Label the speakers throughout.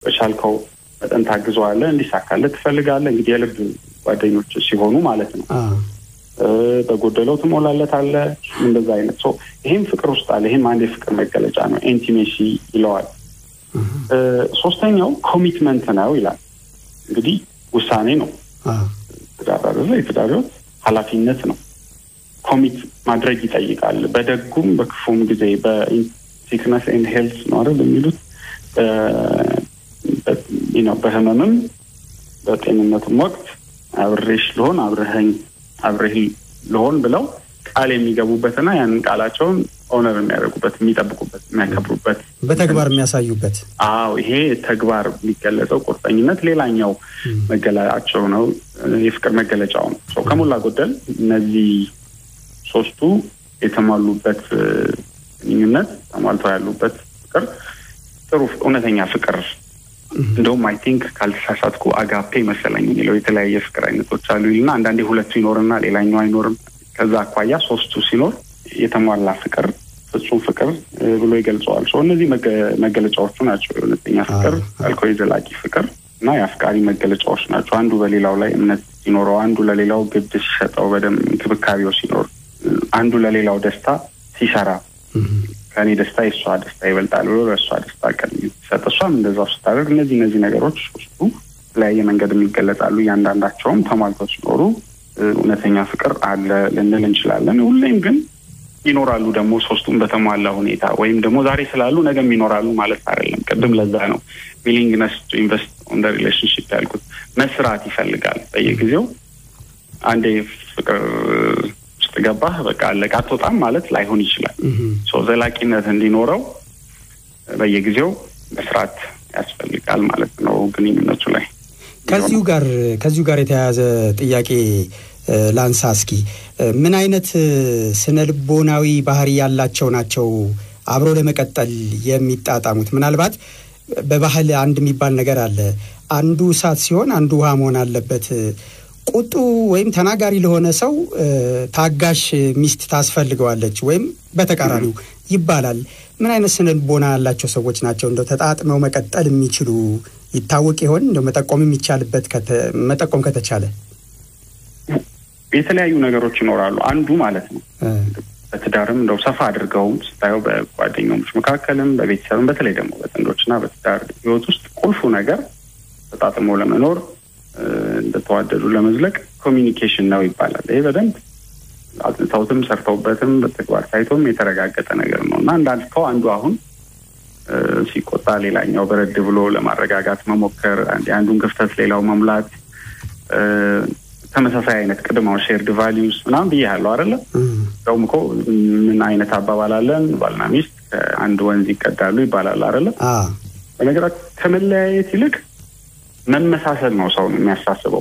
Speaker 1: በቻልከው መጠን ታግዘዋለህ፣ እንዲሳካለት ትፈልጋለህ። እንግዲህ የልብ ጓደኞች ሲሆኑ ማለት ነው። በጎደለው ትሞላለታለህ። እንደዛ አይነት ሰው ይህም ፍቅር ውስጥ አለ። ይህም አንድ የፍቅር መገለጫ ነው። ኢንቲሜሲ ይለዋል። ሶስተኛው ኮሚትመንት ነው ይላል። እንግዲህ ውሳኔ ነው። ትዳር አይደለ? የትዳር ህይወት ኃላፊነት ነው። ኮሚት ማድረግ ይጠይቃል። በደጉም በክፉም ጊዜ በሲክነስ ኤንድ ሄልት ነው አይደል የሚሉት ነው። በህመምም በጤንነትም ወቅት አብሬሽ ልሆን አብረኸኝ አብሬህ ልሆን ብለው ቃል የሚገቡበትና ያንን ቃላቸውን ኦነር የሚያደርጉበት የሚጠብቁበት፣ የሚያከብሩበት
Speaker 2: በተግባር የሚያሳዩበት።
Speaker 1: አዎ ይሄ ተግባር የሚገለጸው ቁርጠኝነት ሌላኛው መገለጫቸው ነው፣ የፍቅር መገለጫው ነው። ሰው ከሞላ ጎደል እነዚህ ሶስቱ የተሟሉበት ግንኙነት ተሟልተው ያሉበት ፍቅር ጥሩ እውነተኛ ፍቅር እንደውም አይ ቲንክ ካልተሳሳትኩ አጋፔ መሰለኝ የሚለው የተለያየ ፍቅር አይነቶች አሉ ይልና አንዳንዴ ሁለቱ ይኖርና ሌላኛው አይኖርም። ከዛ አኳያ ሶስቱ ሲኖር የተሟላ ፍቅር ፍጹም ፍቅር ብሎ ይገልጸዋል። ሰው እነዚህ መገለጫዎቹ ናቸው። የእውነተኛ ፍቅር ያልከው የዘላቂ ፍቅር እና የአፍቃሪ መገለጫዎች ናቸው። አንዱ በሌላው ላይ እምነት ሲኖረው፣ አንዱ ለሌላው ግድ ሲሰጠው፣ በደንብ እንክብካቤው ሲኖር፣ አንዱ ለሌላው ደስታ ሲሰራ ከእኔ ደስታ የእሷ ደስታ ይበልጣል ብሎ ለእሷ ደስታ ቀን ሲሰጥ እሷም እንደዛው ስታደርግ እነዚህ እነዚህ ነገሮች ሶስቱ የተለያየ መንገድ የሚገለጻሉ። እያንዳንዳቸውም ተሟልተው ሲኖሩ እውነተኛ ፍቅር አለ ልንል እንችላለን። ሁሌም ግን ይኖራሉ ደግሞ ሶስቱም በተሟላ ሁኔታ ወይም ደግሞ ዛሬ ስላሉ ነገም ይኖራሉ ማለት አይደለም። ቅድም ለዛ ነው ዊሊንግነስ ቱ ኢንቨስት ኦን ደ ሪሌሽንሽፕ ያልኩት። መስራት ይፈልጋል በየጊዜው አንዴ ፍቅር ውስጥ ገባህ በቃ አለቃ አትወጣም ማለት ላይሆን ይችላል። ዘላቂነት እንዲኖረው በየጊዜው መስራት ያስፈልጋል ማለት ነው ግንኙነቱ ላይ።
Speaker 2: ከዚሁ ጋር ከዚሁ ጋር የተያያዘ ጥያቄ ላንሳ እስኪ። ምን አይነት ስነ ልቦናዊ ባህሪ ያላቸው ናቸው አብሮ ለመቀጠል የሚጣጣሙት? ምናልባት በባህል አንድ የሚባል ነገር አለ። አንዱ እሳት ሲሆን አንዱ ውሃ መሆን አለበት። ቁጡ ወይም ተናጋሪ ለሆነ ሰው ታጋሽ ሚስት ታስፈልገዋለች ወይም በተቃራኒው ይባላል። ምን አይነት ስነ ልቦና ያላቸው ሰዎች ናቸው እንደው ተጣጥመው መቀጠል የሚችሉ ይታወቅ ይሆን? እንደው መጠቆም የሚቻልበት መጠቆም ከተቻለ
Speaker 1: የተለያዩ ነገሮች ይኖራሉ። አንዱ ማለት ነው በትዳርም እንደው ሰፋ አድርገውም ስታየው በጓደኞች መካከልም በቤተሰብም በተለይ ደግሞ በጥንዶችና በትዳር ህይወት ውስጥ ቁልፉ ነገር ተጣጥሞ ለመኖር እንደተዋደዱ ለመዝለቅ ኮሚኒኬሽን ነው ይባላል። ይሄ በደንብ አጥንተውትም ሰርተውበትም በተግባር ታይቶም የተረጋገጠ ነገር ነው እና እንዳልከው አንዱ አሁን ሲቆጣ ሌላኛው በረድ ብሎ ለማረጋጋት መሞከር፣ የአንዱን ክፍተት ሌላው መሙላት፣ ተመሳሳይ አይነት ቅድም አሁን ሼርድ ቫሊዩስ ምናምን ብያለሁ አይደለ? እንደውም እኮ ምን አይነት አባባል አለን ባልና ሚስት ከአንድ ወንዝ ይቀዳሉ ይባላል አይደለ? በነገራት ከመለያየት ይልቅ መመሳሰል ነው ሰውን የሚያሳስበው።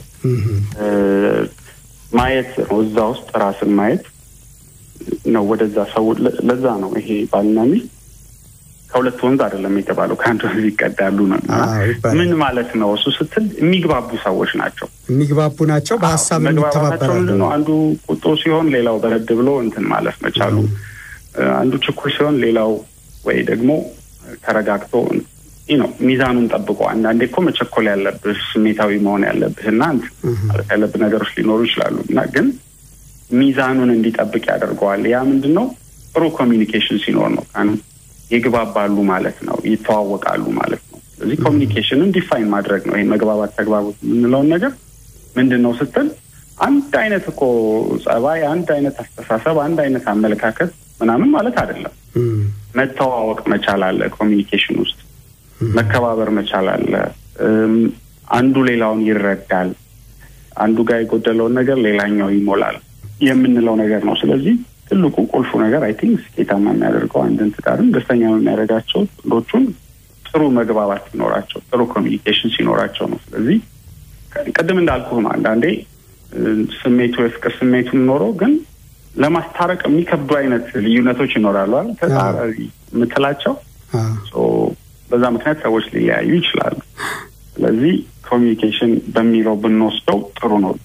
Speaker 1: ማየት ነው እዛ ውስጥ ራስን ማየት ነው ወደዛ ሰው ለዛ ነው ይሄ ባልና ሚስት ከሁለት ወንዝ አይደለም የተባለው ከአንድ ወንዝ ይቀዳሉ ነው። ምን ማለት ነው እሱ ስትል የሚግባቡ ሰዎች ናቸው።
Speaker 2: የሚግባቡ ናቸው። በሀሳብ
Speaker 1: መግባባታቸው ምንድን ነው? አንዱ ቁጡ ሲሆን ሌላው በረድ ብሎ እንትን ማለፍ መቻሉ፣ አንዱ ችኩል ሲሆን ሌላው ወይ ደግሞ ተረጋግቶ ነው ሚዛኑን ጠብቆ። አንዳንዴ እኮ መቸኮል ያለብህ ስሜታዊ መሆን ያለብህ እና ማለት ያለብህ ነገሮች ሊኖሩ ይችላሉ እና ግን ሚዛኑን እንዲጠብቅ ያደርገዋል። ያ ምንድን ነው? ጥሩ ኮሚኒኬሽን ሲኖር ነው። ይግባባሉ ማለት ነው። ይተዋወቃሉ ማለት ነው። ስለዚህ ኮሚኒኬሽንን ዲፋይን ማድረግ ነው። ይሄ መግባባት፣ ተግባቦት የምንለውን ነገር ምንድን ነው ስትል አንድ አይነት እኮ ጸባይ፣ አንድ አይነት አስተሳሰብ፣ አንድ አይነት አመለካከት ምናምን ማለት አይደለም። መተዋወቅ መቻል አለ ኮሚኒኬሽን ውስጥ መከባበር መቻል አለ። አንዱ ሌላውን ይረዳል። አንዱ ጋር የጎደለውን ነገር ሌላኛው ይሞላል የምንለው ነገር ነው። ስለዚህ ትልቁ ቁልፉ ነገር አይ ቲንክ ስኬታማ የሚያደርገው አንድን ትዳርም ደስተኛ የሚያደርጋቸው ጥንዶቹን ጥሩ መግባባት ሲኖራቸው፣ ጥሩ ኮሚኒኬሽን ሲኖራቸው ነው። ስለዚህ ቅድም እንዳልኩ ነው። አንዳንዴ ስሜቱ የፍቅር ስሜቱን ኖሮ ግን ለማስታረቅ የሚከብዱ አይነት ልዩነቶች ይኖራሉ። ተጻራሪ የምትላቸው በዛ ምክንያት ሰዎች ሊለያዩ ይችላሉ። ስለዚህ ኮሚኒኬሽን በሚለው ብንወስደው ጥሩ ነው።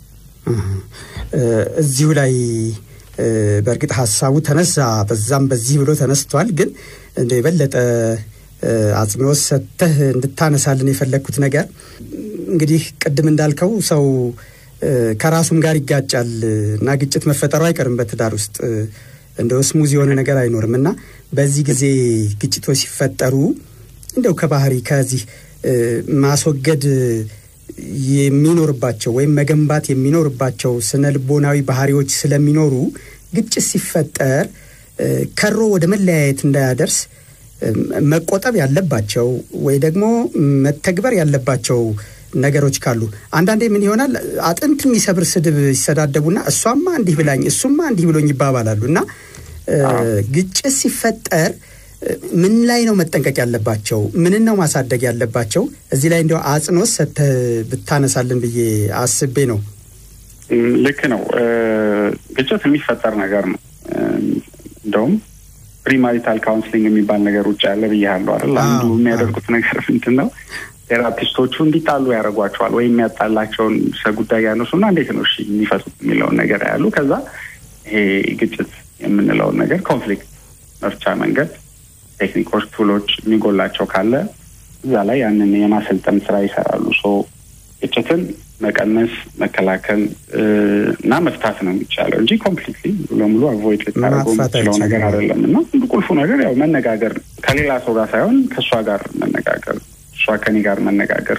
Speaker 2: እዚሁ ላይ በእርግጥ ሀሳቡ ተነሳ፣ በዛም በዚህ ብሎ ተነስቷል። ግን እንደ የበለጠ አጽንኦት ሰጥተህ እንድታነሳልን የፈለግኩት ነገር እንግዲህ ቅድም እንዳልከው ሰው ከራሱም ጋር ይጋጫል እና ግጭት መፈጠሩ አይቀርም በትዳር ውስጥ እንደው ስሙዝ የሆነ ነገር አይኖርም እና በዚህ ጊዜ ግጭቶች ሲፈጠሩ እንደው ከባህሪ ከዚህ ማስወገድ የሚኖርባቸው ወይም መገንባት የሚኖርባቸው ስነ ልቦናዊ ባህሪዎች ስለሚኖሩ ግጭት ሲፈጠር ከሮ ወደ መለያየት እንዳያደርስ መቆጠብ ያለባቸው ወይ ደግሞ መተግበር ያለባቸው ነገሮች ካሉ አንዳንዴ ምን ይሆናል አጥንት የሚሰብር ስድብ ይሰዳደቡና እሷማ እንዲህ ብላኝ እሱማ እንዲህ ብሎኝ ይባባላሉ እና ግጭት ሲፈጠር ምን ላይ ነው መጠንቀቅ ያለባቸው? ምንን ነው ማሳደግ ያለባቸው? እዚህ ላይ እንዲያው አጽንኦት ሰጥተህ ብታነሳልን ብዬ አስቤ ነው።
Speaker 1: ልክ ነው። ግጭት የሚፈጠር ነገር ነው። እንደውም ፕሪማሪታል ካውንስሊንግ የሚባል ነገር ውጭ ያለ ብያለሁ አይደል? አንዱ የሚያደርጉት ነገር ምንድን ነው? ቴራፒስቶቹ እንዲጣሉ ያደርጓቸዋል ወይም የሚያጣላቸውን ጉዳይ ያነሱና እንዴት ነው እሺ የሚፈቱት የሚለውን ነገር ያሉ ከዛ ይሄ ግጭት የምንለውን ነገር ኮንፍሊክት መፍቻ መንገድ ቴክኒኮች፣ ቱሎች የሚጎላቸው ካለ እዛ ላይ ያንን የማሰልጠን ስራ ይሰራሉ። ሶ ግጭትን መቀነስ፣ መከላከል እና መፍታት ነው የሚቻለው እንጂ ኮምፕሊትሊ ለሙሉ አቮይድ ልታደርገው የምትችለው ነገር አይደለም። እና ቁልፉ ነገር ያው መነጋገር ከሌላ ሰው ጋር ሳይሆን ከእሷ ጋር መነጋገር፣ እሷ ከኔ ጋር መነጋገር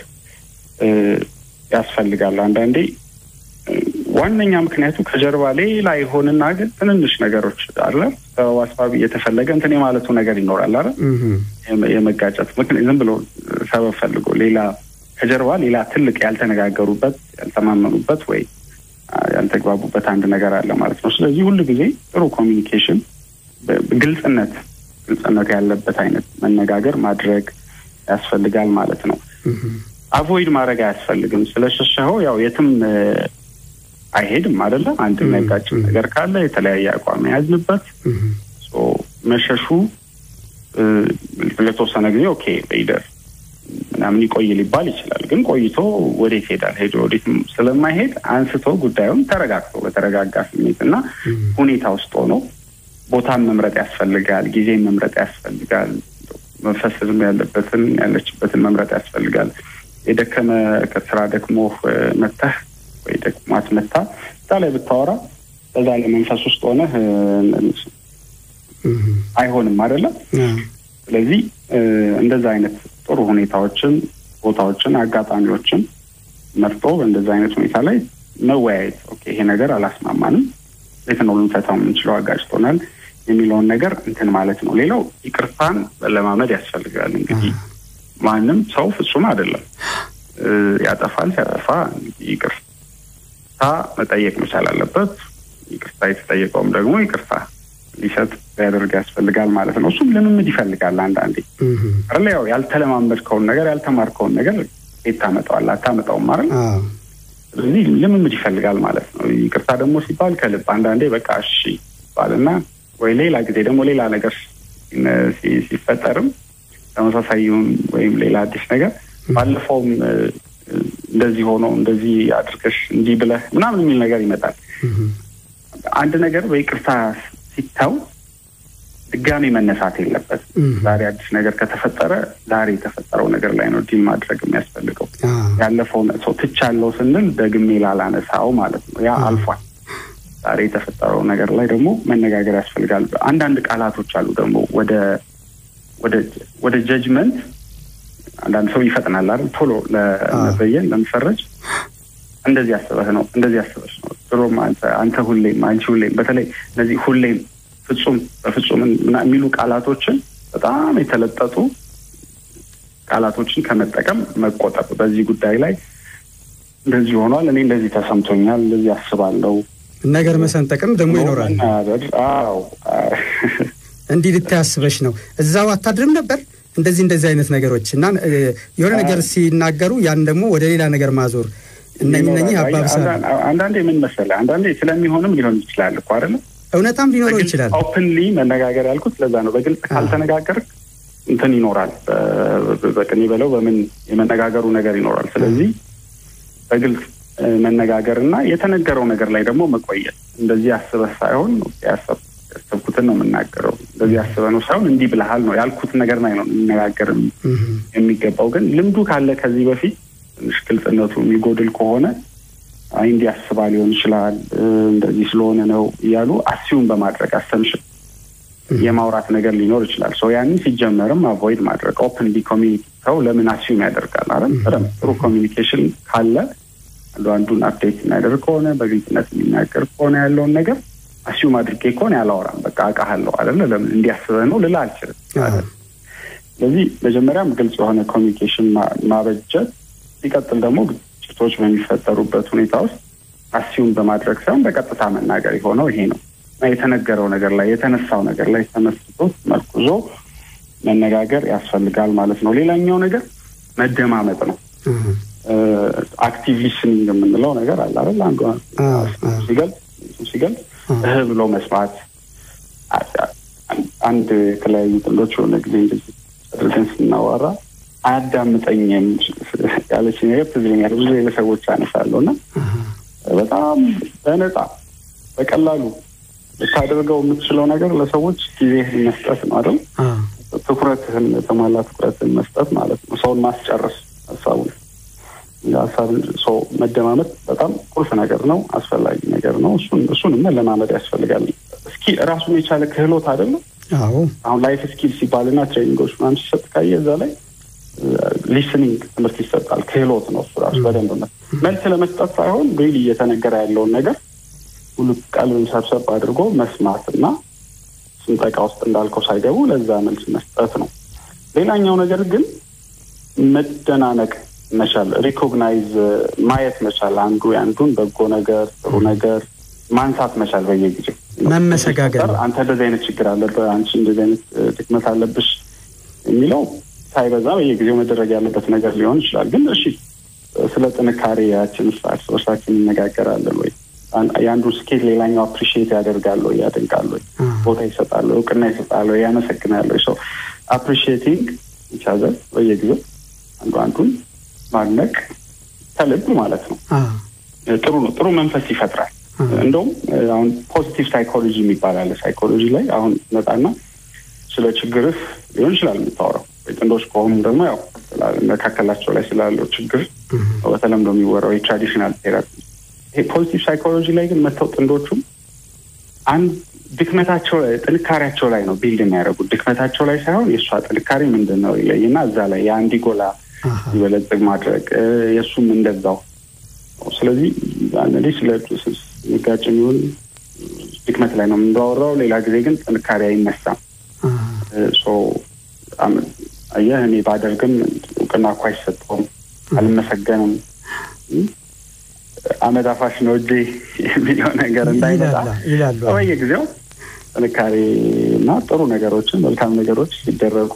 Speaker 1: ያስፈልጋል። አንዳንዴ ዋነኛ ምክንያቱ ከጀርባ ሌላ ይሆንና ግን ትንንሽ ነገሮች አለ አስባቢ የተፈለገ እንትን የማለቱ ነገር ይኖራል አለ የመጋጨት ምክንያት ዝም ብሎ ሰበብ ፈልጎ ሌላ ከጀርባ ሌላ ትልቅ ያልተነጋገሩበት ያልተማመኑበት ወይ ያልተግባቡበት አንድ ነገር አለ ማለት ነው። ስለዚህ ሁሉ ጊዜ ጥሩ ኮሚኒኬሽን፣ ግልጽነት ግልጽነት ያለበት አይነት መነጋገር ማድረግ ያስፈልጋል ማለት ነው። አቮይድ ማድረግ አያስፈልግም። ስለሸሸኸው ያው የትም አይሄድም አይደለም። አንድ የሚያጋጭ ነገር ካለ የተለያየ አቋም የያዝንበት መሸሹ ለተወሰነ ጊዜ ኦኬ በይደር ምናምን ይቆይ ሊባል ይችላል። ግን ቆይቶ ወዴት ሄዳል? ሄዶ ወዴትም ስለማይሄድ አንስቶ ጉዳዩን ተረጋግቶ በተረጋጋ ስሜት እና ሁኔታ ውስጥ ሆኖ ቦታን መምረጥ ያስፈልጋል። ጊዜን መምረጥ ያስፈልጋል። መፈሰዝም ያለበትን ያለችበትን መምረጥ ያስፈልጋል። የደከመ ከስራ ደክሞ መተህ ወይ ደክሟት መታ እዛ ላይ ብታወራ በዛ ላይ መንፈስ ውስጥ ሆነህ አይሆንም አይደለም። ስለዚህ እንደዛ አይነት ጥሩ ሁኔታዎችን፣ ቦታዎችን፣ አጋጣሚዎችን መርጦ በእንደዛ አይነት ሁኔታ ላይ መወያየት ኦኬ፣ ይሄ ነገር አላስማማንም፣ የት ነው ልንፈታው የምንችለው፣ አጋጭቶናል የሚለውን ነገር እንትን ማለት ነው። ሌላው ይቅርታን ለማመድ ያስፈልጋል። እንግዲህ ማንም ሰው ፍጹም አይደለም፣ ያጠፋል። ሲያጠፋ ይቅርታ መጠየቅ መቻል አለበት። ይቅርታ የተጠየቀውም ደግሞ ይቅርታ ሊሰጥ ሊያደርግ ያስፈልጋል ማለት ነው። እሱም ልምምድ ይፈልጋል። አንዳንዴ አለ ያው ያልተለማመድከውን ነገር ያልተማርከውን ነገር የት ታመጣዋለህ? አታመጣውም ማለት ስለዚህ ልምምድ ይፈልጋል ማለት ነው። ይቅርታ ደግሞ ሲባል ከልብ አንዳንዴ በቃ እሺ ይባልና ወይ ሌላ ጊዜ ደግሞ ሌላ ነገር ሲፈጠርም ተመሳሳይውን ወይም ሌላ አዲስ ነገር ባለፈውም እንደዚህ ሆኖ እንደዚህ አድርገሽ እንዲህ ብለህ ምናምን የሚል ነገር ይመጣል። አንድ ነገር በይቅርታ ሲታው ድጋሚ መነሳት የለበትም። ዛሬ አዲስ ነገር ከተፈጠረ ዛሬ የተፈጠረው ነገር ላይ ነው ዲል ማድረግ የሚያስፈልገው። ያለፈውን ሰው ትቻለው ስንል ደግሜ ላላነሳው ማለት ነው። ያ አልፏል። ዛሬ የተፈጠረው ነገር ላይ ደግሞ መነጋገር ያስፈልጋል። አንዳንድ ቃላቶች አሉ ደግሞ ወደ ወደ ጀጅመንት አንዳንድ ሰው ይፈጥናል አይደል? ቶሎ ለመበየን ለመፈረጅ እንደዚህ አስበህ ነው እንደዚህ አስበሽ ነው ድሮም አንተ ሁሌም አንቺ ሁሌም በተለይ እነዚህ ሁሌም ፍጹም በፍጹም የሚሉ ቃላቶችን በጣም የተለጠጡ ቃላቶችን ከመጠቀም መቆጠብ። በዚህ ጉዳይ ላይ እንደዚህ ሆኗል፣ እኔ እንደዚህ ተሰምቶኛል፣ እንደዚህ አስባለሁ
Speaker 2: ነገር መሰንጠቅም ደግሞ ይኖራል።
Speaker 1: አዎ
Speaker 2: እንዲህ ልታያስበሽ ነው እዛው አታድርም ነበር እንደዚህ እንደዚህ አይነት ነገሮች እና የሆነ ነገር ሲናገሩ ያን ደግሞ ወደ ሌላ ነገር ማዞር እነኝህ እነኝህ አባብሳል።
Speaker 1: አንዳንዴ ምን መሰለህ፣ አንዳንዴ ስለሚሆንም ሊሆን ይችላል እኮ አይደለም።
Speaker 2: እውነታም ሊኖረው ይችላል።
Speaker 1: ኦፕንሊ መነጋገር ያልኩት ለዛ ነው። በግልጽ ካልተነጋገር እንትን ይኖራል። በቅኔ በለው በምን የመነጋገሩ ነገር ይኖራል። ስለዚህ በግልጽ መነጋገር እና የተነገረው ነገር ላይ ደግሞ መቆየት እንደዚህ አስበህ ሳይሆን ያሰብ ያሰብኩትን ነው የምናገረው። እንደዚህ አስበ ነው ሳይሆን እንዲህ ብልሃል ነው ያልኩትን ነገር ላይ ነው የሚነጋገር የሚገባው። ግን ልምዱ ካለ ከዚህ በፊት ትንሽ ግልጽነቱ የሚጎድል ከሆነ አይ እንዲህ አስባ ሊሆን ይችላል እንደዚህ ስለሆነ ነው እያሉ አሲዩም በማድረግ አሰምሽን የማውራት ነገር ሊኖር ይችላል። ሰው ያንን ሲጀመርም አቮይድ ማድረግ ኦፕን ዲ ኮሚኒቲ ሰው ለምን አሲዩም ያደርጋል? አረ በደምብ ጥሩ ኮሚኒኬሽን ካለ አንዱ አንዱን አፕዴት የሚያደርግ ከሆነ በግልጽነት የሚናገር ከሆነ ያለውን ነገር አሲዩም አድርጌ ከሆነ ያላወራም በቃ አውቃለሁ አይደለ ለምን እንዲያስበህ ነው ልላ አልችልም። ስለዚህ መጀመሪያም ግልጽ የሆነ ኮሚኒኬሽን ማበጀት፣ ሲቀጥል ደግሞ ግጭቶች በሚፈጠሩበት ሁኔታ ውስጥ አሲዩም በማድረግ ሳይሆን በቀጥታ መናገር የሆነው ይሄ ነው እና የተነገረው ነገር ላይ የተነሳው ነገር ላይ ተመስርቶ መርኩዞ መነጋገር ያስፈልጋል ማለት ነው። ሌላኛው ነገር መደማመጥ ነው። አክቲቭ ሊስኒንግ የምንለው ነገር አለ አይደል? አንዱ ሲገልጽ ሲገልጽ እህ ብሎ መስማት። አንድ የተለያዩ ጥንዶች የሆነ ጊዜ እንደዚህ አድርገን ስናወራ አያዳምጠኝም ያለች ነገር ትዝ ይለኛል። ብዙ ሰዎች አነሳለሁ እና በጣም በነፃ በቀላሉ ልታደርገው የምትችለው ነገር ለሰዎች ጊዜ መስጠት ነው አይደል? ትኩረትህን የተሟላ ትኩረትን መስጠት ማለት ነው። ሰውን ማስጨረስ ሀሳቡን ሀሳብን ሰው መደማመጥ በጣም ቁልፍ ነገር ነው፣ አስፈላጊ ነገር ነው። እሱን እሱንም መለማመድ ያስፈልጋል። እስኪ ራሱን የቻለ ክህሎት አይደለም። አሁን ላይፍ ስኪል ሲባልና ትሬኒንጎች ምናምን ሲሰጥ ካየ እዛ ላይ ሊስኒንግ ትምህርት ይሰጣል። ክህሎት ነው እሱ ራሱ በደንብ መልስ ለመስጠት ሳይሆን ሪሊ እየተነገረ ያለውን ነገር ሁሉ ቀልብን ሰብሰብ አድርጎ መስማት እና ስንጠቃ ውስጥ እንዳልከው ሳይገቡ ለዛ መልስ መስጠት ነው። ሌላኛው ነገር ግን መደናነቅ መቻል፣ ሪኮግናይዝ ማየት መቻል፣ አንዱ የአንዱን በጎ ነገር ጥሩ ነገር ማንሳት መቻል በየጊዜው
Speaker 2: መመሰጋገር።
Speaker 1: አንተ እንደዚህ አይነት ችግር አለብህ፣ አንቺ እንደዚህ አይነት ድክመት አለብሽ የሚለው ሳይበዛ በየጊዜው መደረግ ያለበት ነገር ሊሆን ይችላል። ግን እሺ ስለ ጥንካሬ ያችን እርስ በርሳችን እንነጋገራለን ወይ? የአንዱ ስኬት ሌላኛው አፕሪሺየት ያደርጋል ወይ? ያደንቃል ወይ? ቦታ ይሰጣል ወይ? እውቅና ይሰጣል ወይ? ያመሰግናል ወይ? ሰው አፕሪሺየቲንግ ይቻዘል በየጊዜው አንዱ አንዱን ማድነቅ ከልብ ማለት ነው። ጥሩ ነው። ጥሩ መንፈስ ይፈጥራል። እንደውም አሁን ፖዚቲቭ ሳይኮሎጂ የሚባል አለ። ሳይኮሎጂ ላይ አሁን መጣና ስለ ችግርህ ሊሆን ይችላል የምታወራው ወይ ጥንዶች ከሆኑ ደግሞ ያው መካከላቸው ላይ ስላለው ችግር በተለምዶ የሚወራው የትራዲሽናል ቴራፒ። ይሄ ፖዚቲቭ ሳይኮሎጂ ላይ ግን መጥተው ጥንዶቹም አንድ ድክመታቸው ላይ ጥንካሬያቸው ላይ ነው ቢልድ የሚያደርጉት ድክመታቸው ላይ ሳይሆን የእሷ ጥንካሬ ምንድን ነው ይለይና እዛ ላይ የአንዲጎላ ይበለጽግ ማድረግ የእሱም እንደዛው። ስለዚህ አንዳንዴ ስለ ንጋጭ የሚሆን ድክመት ላይ ነው የምንዋወራው፣ ሌላ ጊዜ ግን ጥንካሬ አይነሳም። አየህ እኔ ባደርግም እውቅና እኮ አይሰጠውም፣ አልመሰገንም፣ አመት አፋሽ ነው እጄ የሚለው ነገር እንዳይመጣ በየጊዜው ጥንካሬ እና ጥሩ ነገሮችን መልካም ነገሮች ሲደረጉ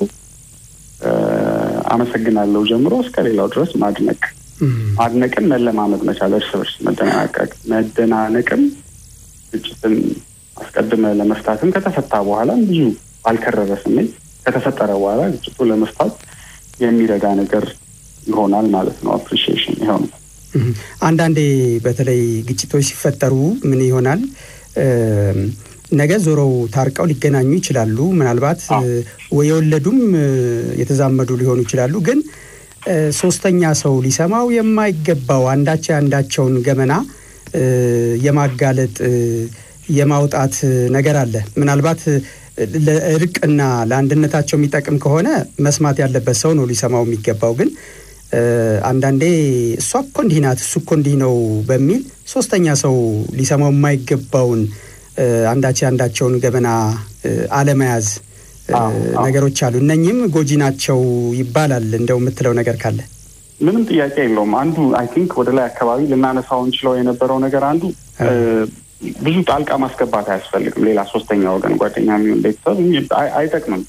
Speaker 1: አመሰግናለሁ ጀምሮ እስከ ሌላው ድረስ ማድነቅ ማድነቅን መለማመድ መቻል እርስ በርስ መደናቀቅ መደናነቅም ግጭትን አስቀድመ ለመፍታትም ከተፈታ በኋላ ብዙ ባልከረረ ስሜት ከተፈጠረ በኋላ ግጭቱ ለመፍታት የሚረዳ ነገር ይሆናል ማለት ነው። አፕሪሺዬሽን ይኸው ነው።
Speaker 2: አንዳንዴ በተለይ ግጭቶች ሲፈጠሩ ምን ይሆናል ነገ ዞረው ታርቀው ሊገናኙ ይችላሉ። ምናልባት የወለዱም የተዛመዱ ሊሆኑ ይችላሉ። ግን ሶስተኛ ሰው ሊሰማው የማይገባው አንዳቸው የአንዳቸውን ገመና የማጋለጥ የማውጣት ነገር አለ። ምናልባት ለእርቅና ለአንድነታቸው የሚጠቅም ከሆነ መስማት ያለበት ሰው ነው ሊሰማው የሚገባው። ግን አንዳንዴ እሷ እኮ እንዲህ ናት፣ እሱ እኮ እንዲህ ነው በሚል ሶስተኛ ሰው ሊሰማው የማይገባውን አንዳቸው አንዳቸውን ገበና አለመያዝ ነገሮች አሉ። እነኚህም ጎጂ ናቸው ይባላል። እንደው የምትለው ነገር ካለ
Speaker 1: ምንም ጥያቄ የለውም። አንዱ አይ ቲንክ ወደ ላይ አካባቢ ልናነሳው እንችለው የነበረው ነገር አንዱ ብዙ ጣልቃ ማስገባት አያስፈልግም። ሌላ ሶስተኛ ወገን ጓደኛ የሚሆን ቤተሰብ አይጠቅምም።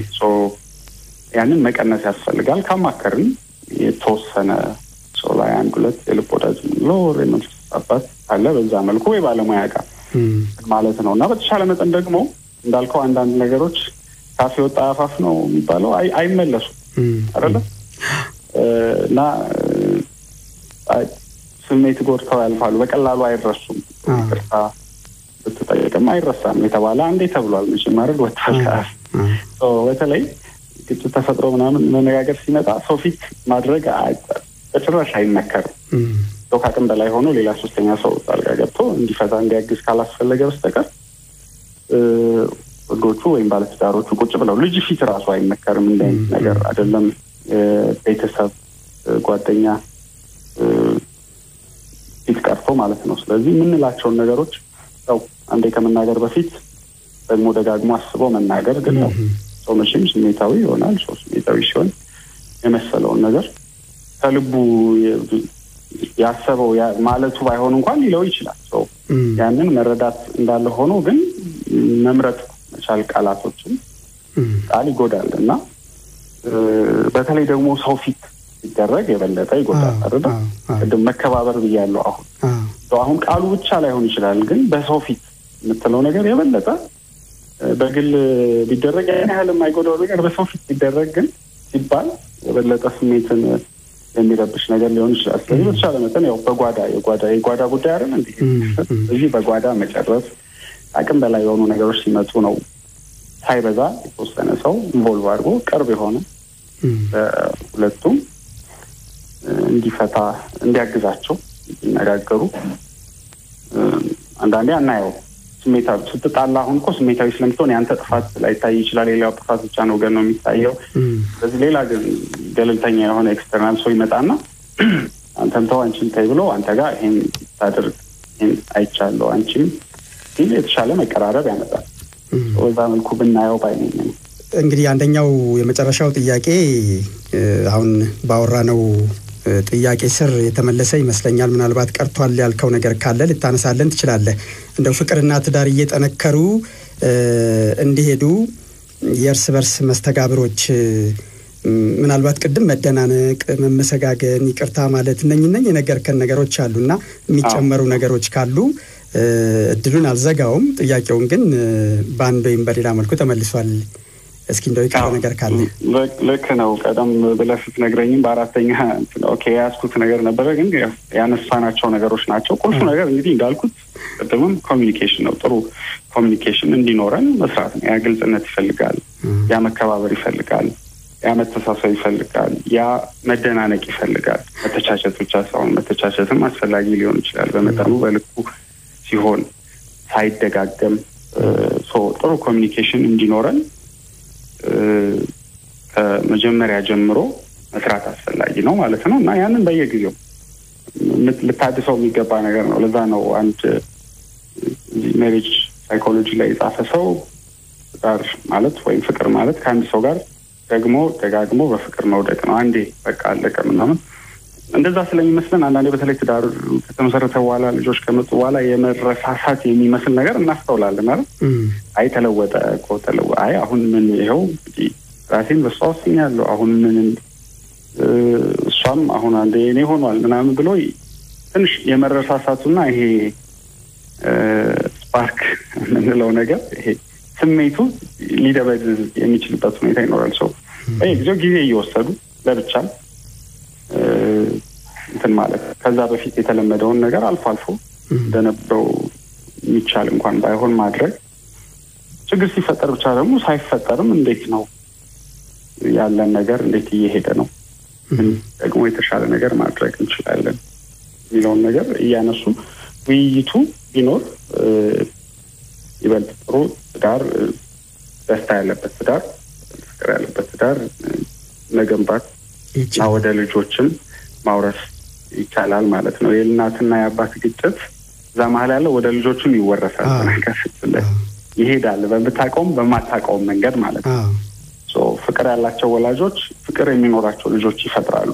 Speaker 1: ያንን መቀነስ ያስፈልጋል። ካማከርን የተወሰነ ሰው ላይ አንድ ሁለት የልብ ወዳጅ የምንለው የመንፈስ አባት አለ በዛ መልኩ ወይ ባለሙያ ጋር ማለት ነው እና በተሻለ መጠን ደግሞ እንዳልከው አንዳንድ ነገሮች ካፌ ወጣ አፋፍ ነው የሚባለው አይመለሱም አይደለም እና ስሜት ጎድተው ያልፋሉ። በቀላሉ አይረሱም። ይቅርታ ብትጠይቅም አይረሳም የተባለ አንዴ ተብሏል። መቼም አይደል ወጥቷል። በተለይ ግጭት ተፈጥሮ ምናምን መነጋገር ሲመጣ ሰው ፊት ማድረግ በጭራሽ አይመከርም። ሰው ከአቅም በላይ ሆኖ ሌላ ሶስተኛ ሰው ጣልቃ ገብቶ እንዲፈታ እንዲያግዝ ካላስፈለገ በስተቀር ወንዶቹ ወይም ባለትዳሮቹ ቁጭ ብለው ልጅ ፊት ራሱ አይመከርም። እንደ አይነት ነገር አይደለም ቤተሰብ፣ ጓደኛ ፊት ቀርቶ ማለት ነው። ስለዚህ የምንላቸውን ነገሮች ያው አንዴ ከመናገር በፊት ደግሞ ደጋግሞ አስቦ መናገር ግን ነው። ሰው መቼም ስሜታዊ ይሆናል። ሰው ስሜታዊ ሲሆን የመሰለውን ነገር ከልቡ ያሰበው ማለቱ ባይሆን እንኳን ሊለው ይችላል። ሰው ያንን መረዳት እንዳለ ሆኖ ግን መምረጥ መቻል ቃላቶችን ቃል ይጎዳል እና በተለይ ደግሞ ሰው ፊት ሲደረግ የበለጠ ይጎዳል። አይደለ? ቅድም መከባበር ብያለሁ። አሁን አሁን ቃሉ ብቻ ላይሆን ይችላል፣ ግን በሰው ፊት የምትለው ነገር የበለጠ በግል ቢደረግ ያን ያህል የማይጎዳው ነገር በሰው ፊት ቢደረግ ግን ሲባል የበለጠ ስሜትን የሚረብሽ ነገር ሊሆን ይችላል። ስለዚህ በተቻለ መጠን ያው በጓዳ የጓዳ የጓዳ ጉዳይ አይደል እንዲ እዚህ በጓዳ መጨረስ አቅም በላይ የሆኑ ነገሮች ሲመጡ ነው ሳይበዛ የተወሰነ ሰው ኢንቮልቭ አድርጎ ቅርብ የሆነ ሁለቱም እንዲፈታ እንዲያግዛቸው እንዲነጋገሩ አንዳንዴ አናየው ስሜታዊ ስትጣላ አሁን እኮ ስሜታዊ ስለምትሆን ያንተ ጥፋት ላይታይ ይችላል። ሌላው ጥፋት ብቻ ነው ገን ነው የሚታየው። ስለዚህ ሌላ ግን ገለልተኛ የሆነ ኤክስተርናል ሰው ይመጣና አንተም ተው አንቺን ተይ ብሎ አንተ ጋር ይሄን ታደርግ ይሄን አይቻለሁ አንቺም ሲል የተሻለ መቀራረብ ያመጣል። በዛ መልኩ ብናየው ባይነኝ ነው።
Speaker 2: እንግዲህ አንደኛው የመጨረሻው ጥያቄ አሁን ባወራ ነው ጥያቄ ስር የተመለሰ ይመስለኛል። ምናልባት ቀርቷል ያልከው ነገር ካለ ልታነሳለን ትችላለህ። እንደው ፍቅርና ትዳር እየጠነከሩ እንዲሄዱ የእርስ በርስ መስተጋብሮች ምናልባት ቅድም መደናነቅ፣ መመሰጋገን፣ ይቅርታ ማለት እነኝ እነኝ የነገርከን ነገሮች አሉ እና የሚጨመሩ ነገሮች ካሉ እድሉን አልዘጋውም። ጥያቄውን ግን በአንድ ወይም በሌላ መልኩ ተመልሷል። እስኪ እንደው የቀረ ነገር ካለ
Speaker 1: ልክ ነው። ቀደም ብለህ ስትነግረኝም በአራተኛ ኦኬ የያዝኩት ነገር ነበረ፣ ግን ያነሳናቸው ነገሮች ናቸው። ቁልፉ ነገር እንግዲህ እንዳልኩት ቅድምም ኮሚኒኬሽን ነው። ጥሩ ኮሚኒኬሽን እንዲኖረን መስራት ነው። ያ ግልጽነት ይፈልጋል፣ ያ መከባበር ይፈልጋል፣ ያ መተሳሰብ ይፈልጋል፣ ያ መደናነቅ ይፈልጋል። መተቻቸት ብቻ ሳይሆን መተቻቸትም አስፈላጊ ሊሆን ይችላል በመጠኑ በልኩ ሲሆን ሳይደጋገም ጥሩ ኮሚኒኬሽን እንዲኖረን ከመጀመሪያ ጀምሮ መስራት አስፈላጊ ነው ማለት ነው እና ያንን በየጊዜው ልታድሰው የሚገባ ነገር ነው። ለዛ ነው አንድ ሜሬጅ ሳይኮሎጂ ላይ የጻፈ ሰው ጋር ማለት ወይም ፍቅር ማለት ከአንድ ሰው ጋር ደግሞ ደጋግሞ በፍቅር መውደቅ ነው። አንዴ በቃ አለቀ ምናምን እንደዛ ስለሚመስለን አንዳንዴ በተለይ ትዳር ከተመሰረተ በኋላ ልጆች ከመጡ በኋላ የመረሳሳት የሚመስል ነገር እናስተውላለን አይደል? አይ ተለወጠ እኮ ተለወ አይ አሁን ምን ይኸው እንግዲህ ራሴን በሷ ወስኛለሁ አሁን ምን እሷም አሁን አንዴ እኔ ሆኗል ምናምን ብሎ ትንሽ የመረሳሳቱና ይሄ ስፓርክ የምንለው ነገር ይሄ ስሜቱ ሊደበዝዝ የሚችልበት ሁኔታ ይኖራል። ሰው በየጊዜው ጊዜ እየወሰዱ ለብቻ እንትን ማለት ከዛ በፊት የተለመደውን ነገር አልፎ አልፎ እንደነበረው የሚቻል እንኳን ባይሆን ማድረግ ችግር ሲፈጠር ብቻ ደግሞ ሳይፈጠርም እንዴት ነው ያለን ነገር እንዴት እየሄደ ነው ደግሞ የተሻለ ነገር ማድረግ እንችላለን የሚለውን ነገር እያነሱ ውይይቱ ቢኖር ይበልጥ ጥሩ ትዳር፣ ደስታ ያለበት ትዳር፣ ፍቅር ያለበት ትዳር መገንባት እና ወደ ልጆችም ማውረስ ይቻላል ማለት ነው። የእናትና የአባት ግጭት እዛ መሀል ያለው ወደ ልጆቹም ይወረሳል። ነገር ይሄዳል፣ በምታውቀውም በማታውቀውም መንገድ ማለት ነው። ፍቅር ያላቸው ወላጆች ፍቅር የሚኖራቸው ልጆች ይፈጥራሉ።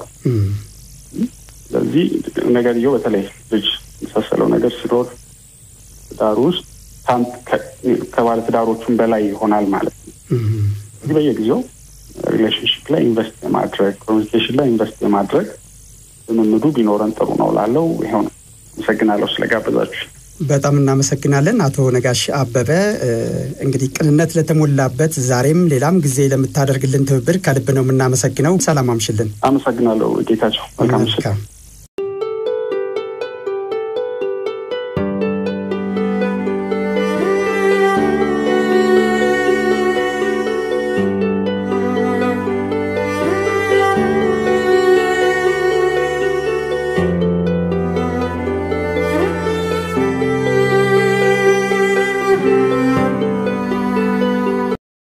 Speaker 1: ስለዚህ ነገርየው በተለይ ልጅ የመሳሰለው ነገር ሲኖር ትዳሩ ውስጥ ከባለ ትዳሮቹም በላይ ይሆናል ማለት ነው። ስለዚህ በየጊዜው ሪሌሽንሽፕ ላይ ኢንቨስት የማድረግ ኮሚኒኬሽን ላይ ኢንቨስት የማድረግ ልምምዱ ቢኖረን ጥሩ ነው ላለው ይኸው ነው። አመሰግናለሁ ስለጋበዛችሁ።
Speaker 2: በጣም እናመሰግናለን አቶ ነጋሽ አበበ። እንግዲህ ቅንነት ለተሞላበት ዛሬም ሌላም ጊዜ ለምታደርግልን ትብብር ከልብ ነው የምናመሰግነው። ሰላም አምሽልን።
Speaker 1: አመሰግናለሁ ጌታቸው። መልካም ምሽት።